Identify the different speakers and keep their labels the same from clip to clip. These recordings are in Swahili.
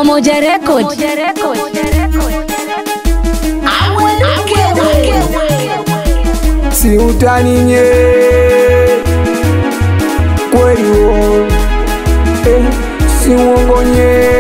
Speaker 1: Pamoja Record.
Speaker 2: si utani nye kweli wo eh, si uongo nye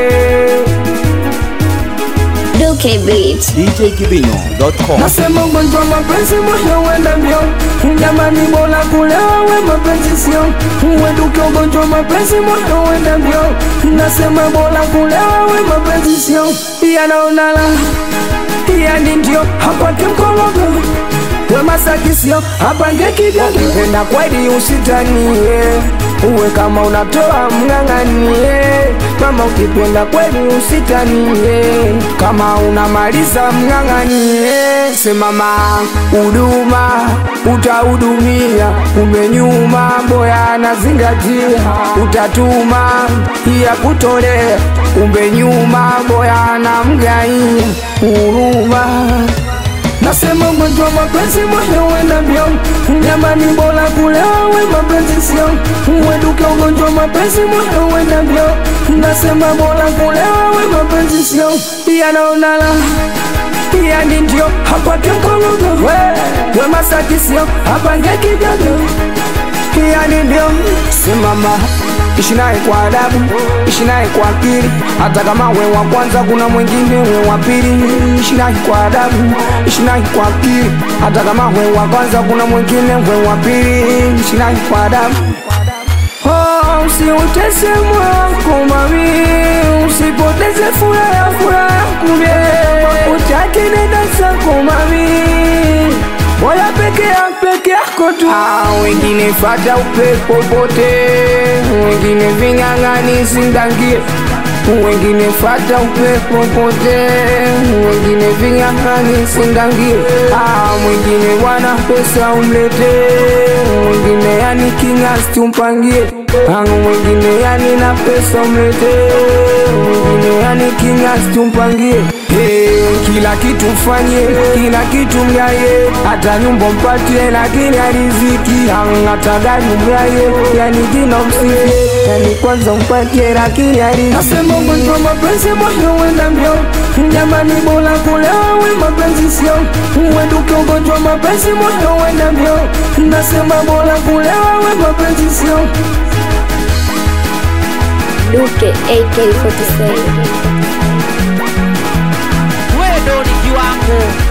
Speaker 1: Duke Beat.
Speaker 3: djkibinyo.com
Speaker 2: nasema ugonjwa mapenzi moyo wenda mbio jamani bora kulewa we mapenzi sio uenduke ugonjwa mapenzi moyo wenda mbio nasema bora kulewa we mapenzi sio yanaonala yani ndio hapate mkologo we masakisio hapange kigago penda kweli usitanie uwe kama unatoa mng'ang'anie mama ukipenda kweli usitanie kama unamaliza mng'ang'anie semama huduma utahudumia umenyuma boya anazingatia utatuma iya kutolea umbe nyuma boya anamgaia huruma Nasema ugonjwa wa mapenzi moyo wenda mbio Jamani bora kulewa we mapenzi sio Uenduke ugonjwa wa mapenzi moyo wenda mbio Nasema bora kulewa we mapenzi sio Yanaonala yani ndio hapate mkologo we, we masaki sio hapange kijago yani ndio simama ishi naye kwa adabu ishi naye kwa akili hata kama we wa kwanza kuna mwingine we wa pili ishi naye kwa adabu ishi naye kwa akili hata kama we wa kwanza kuna mwingine we wa pili ishi naye kwa adabu Oh, usiutese mwako mami, usipoteze furaha furaha kumbe utake nenda zako mami, bora peke yako peke yako tu. Ah, wengine fata upepo pote, wengine ving'ang'ani sindangie wengine fata upepo pote, wengine ving'ang'ani sindangie. Ah, mwingine bwana pesa umlete, mwingine yani kinyasi tumpangie. Ah, mwingine yani na pesa umlete, mwingine yani kinyasi tumpangie. Hey, kila kitu mfanye, kila kitu mgaye, hata nyumba mpatie, lakini ariziki hata gari mgaye, yani jina msifie, yani kwanza mpatie, lakini ariziki. Nasema ugonjwa mapenzi moyo wenda mbio, jamani bora kulewa we mapenzi sio, uenduke ugonjwa mapenzi moyo wenda mbio, nasema bora kulewa we mapenzi sio.
Speaker 1: Duke AK47.
Speaker 4: wewe ndo ni kiwango